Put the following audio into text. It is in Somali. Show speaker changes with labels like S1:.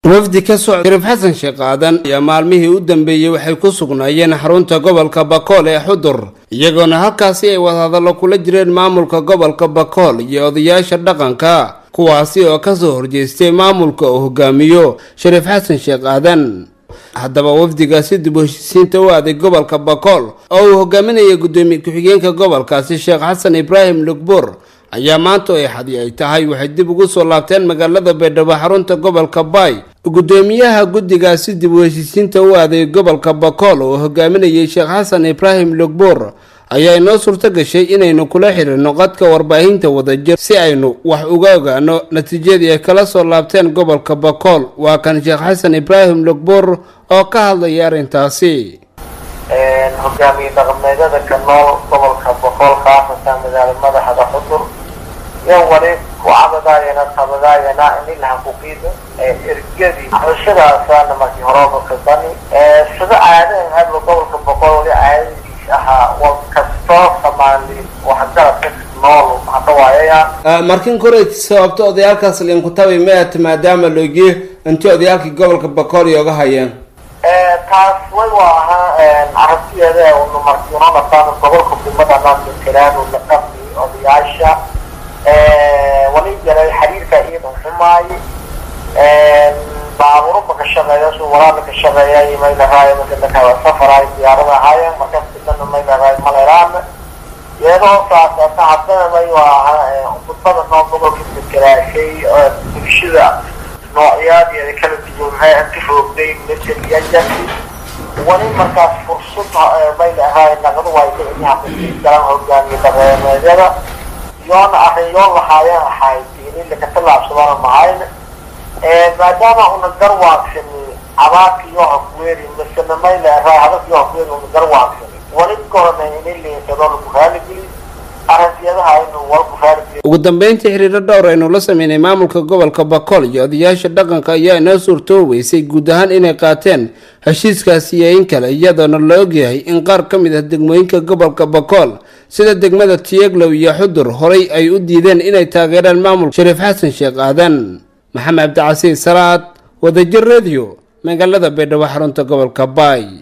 S1: wafdi ka socda shariif xasan sheekh aadan ayaa maalmihii u dambeeyey waxay ku sugnaayeen xarunta gobolka bakool ee xudur iyagoona halkaasi ay wadahadallo kula jireen maamulka gobolka bakool iyo odayaasha dhaqanka kuwaasi oo kasoo horjeestay maamulka uu hogaamiyo shariif xasan sheekh aadan haddaba wafdigaasi dib u heshiisiinta u aaday gobolka bakool oo uu hogaaminaya guddoomiye ku-xigeenka gobolkaasi sheekh xasan ibraahim lugbuur ayaa maanta ay xadi ay tahay waxay dib ugu soo laabteen magaalada baydhabo xarunta gobolka baay guddoomiyaha guddigaasi dib u heshiisiinta u aaday gobolka bakool oo hogaaminayay sheekh xasan ibraahim lugbuur ayaa inoo suurto gashay inaynu kula xiriirno qadka warbaahinta wadajir si aynu wax uga ogaano natiijadii ay kala soo laabteen gobolka bakool waa kan sheekh xasan ibraahim lugbuur oo ka hadlaya arrintaasi
S2: hogaamiye dhaqameedyada ka nool gobolka boqol khaasatan magaala madaxda xudur iyo wali ku cabadaayana qabadaayana inilaha kuqiida ergadii xulashadaasana markii horeba ka bani sida caadahan hadla gobolka boqol wali caadadiis ahaa wal kastoo soomaali waxgaradka nool hadhawaayaya
S1: markin koray sababto odayaalkaas linkutabi maat maadaama loogiye intii odayaalkii gobolka bakool iyooga hayeen
S2: taas way waa ahaa aragtiyeeda unu markii una dhasaan gobolka kumada naasiraan la qabni odayaasha wali yaray xiriirka iyadan xumaay baaburuba ka shaqeeya su walaala ka shaqeeya may lahaay marka safaraay diyaarada ahaayeen markaas kadana may lahaay maleraan iyadoo saasata haddana may waa ahaa khudbada noo gobolka dekeraashay bulshada noocyaadii kala duwan maxay anti roogday meseliyajasi wali markaas fursad may lahaay naqdu way ka inaha kusii galan hogaamiye dhaqameedyada yoona arrinyoon lahaayeen ahayd in laka tallaabsadana mahayn maadaama una garwaagsani abaarka iyo hafweeri masena may lahaay hadalka iyo hafweeri una garwaagsani wali korona ini liinsado lagu raaligeli
S1: ugu dambeyntii xiriiro dhowr aynu la sameynay maamulka gobolka bakool iyo odayaasha dhaqanka ayaa inoo suurtooweysay guud ahaan inay qaateen heshiiskaasi iyo in kale iyadoona la ogyahay in qaar ka mid ah degmooyinka gobolka bakool sida degmada tiyeglow iyo xudur horay ay u diideen inay taageeraan maamulka shariif xasan sheekh aadan maxamed cabdicasiis salaad wadajir radio magaalada baydhabo xarunta gobolka baay